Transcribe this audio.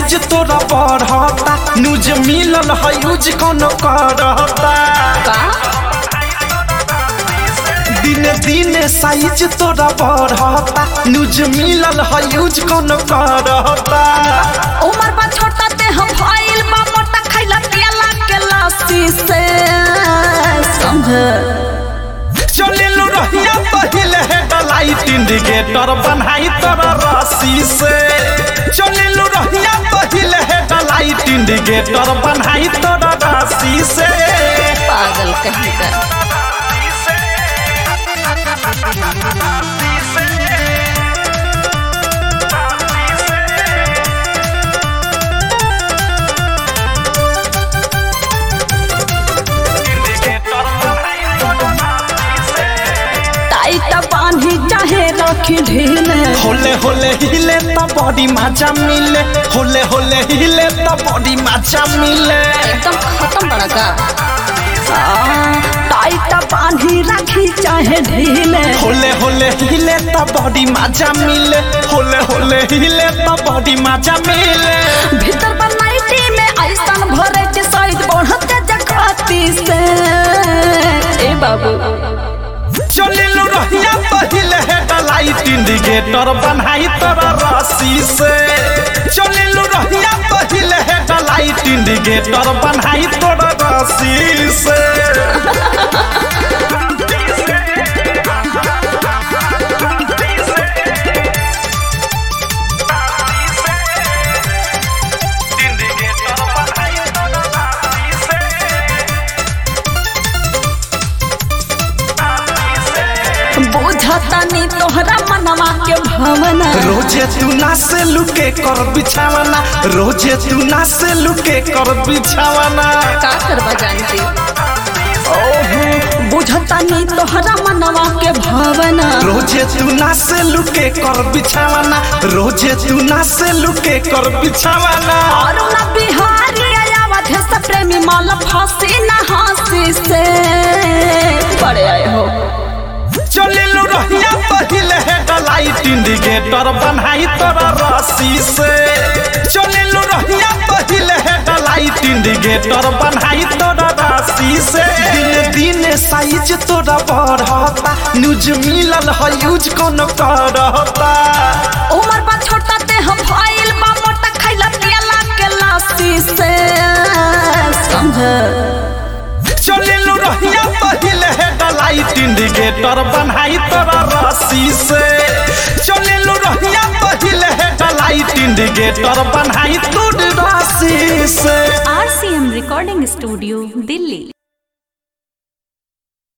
size तोरा बढ़ता news मिलल है यूज कौन करता का दिने दिने साइज तोरा बढ़ता न्यूज मिलल है यूज कौन करता उमर बा छोटा ते हम भइल बा मोटा खैला पियला के लस्सी से समझ चलिलु रहिया पहिले हेडलाइट इंडिकेटर बनाई तोरा रस्सी से चलिलु रहिया पहिले हेडलाइट इंडिकेटर बनाई तोरा रस्सी से पागल कहीं का टाइट बांधी चाहे रखी ढीले होले होले हिले त बॉडी मजा मिले होले होले हिले त बॉडी मजा मिले एकदम खत्म बड़ा का टाइट बांधी रखी चाहे ढीले होले होले हिले त बॉडी मजा मिले होले होले हिले त बॉडी मजा मिले भीतर बनाइटी में ऐसन भरे के साइड बढ़ते जकाती से ए बाबू चलिलु रहिया पहिले हेडलाइट इंडिकेटर बनाई तोरा रस्सी से चलिलु रहिया पहिले हेडलाइट इंडिकेटर बनाई तोरा रस्सी से बुझता नी तोहरा मनवा के भावना रोजे तू ना से लुके कर बिछावना रोजे तू ना से लुके कर बिछावना का करवा जानती ओहो बुझता नी तोहरा मनवा के भावना रोजे तू ना से लुके कर बिछावना रोजे तू ना से लुके कर बिछावना और ना बिहारी आयावत है सब प्रेमी माल फांसी ना हंसी से बड़े आए हो चलिलु रहिया पहिले हेडलाइट इंडिकेटर बनाई तोरा रस्सी से चलिलु रहिया पहिले हेडलाइट इंडिकेटर बनाई तोरा रस्सी से दिन दिन साइज तोरा बढ़ता न्यूज मिलल है यूज कौन करता उमर बा छोटा ते हम भइल बा मोटा खैला पियला के लस्सी से समझ चलिलु रहिया पहिले हेडलाइट इंडिकेटर बनाई तोरा रस्सी से चलिलु रहिया पहिले हेडलाइट इंडिकेटर बनाई तोरा रस्सी से आरसीएम रिकॉर्डिंग स्टूडियो दिल्ली